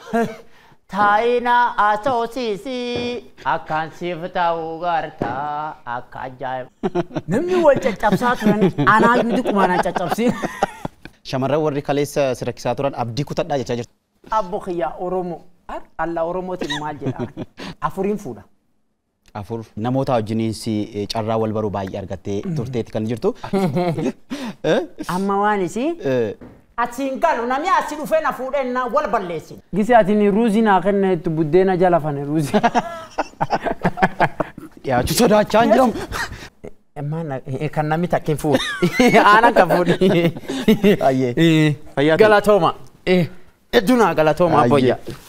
Taayina asoosiisi akkaan siif ta'uu gartaa akka ajaa'iba. Namni wal caccabsaa turan anaa yuuti kumaanaan caccabsiin. Shamarran warri kaleessa si rakkisaa turan abdii kutadhaa jechaa jirtu. Abbo kiyyaa Oromoo. Alla Oromootiin maal jedha? Afuriin fuudha. Afur namoota wajjiniinsi carraa wal baruu baay'ee argattee turteetti kan jirtu. Amma waan isii Eh, asiin galu namni asii dhufee na fuudhee na wal balleessin. Gisi atiin ruuzii naa kenneetu buddeena jala fane ruuzii. Dhiyaachuu sodaachaa hin jiramu. Maana kan namni takkin fuudhu. Aanan kan fuudhu. Baay'ee. Fayyaa ta'e. Galatooma. Hedduu naa galatooma abboyya. Baay'ee.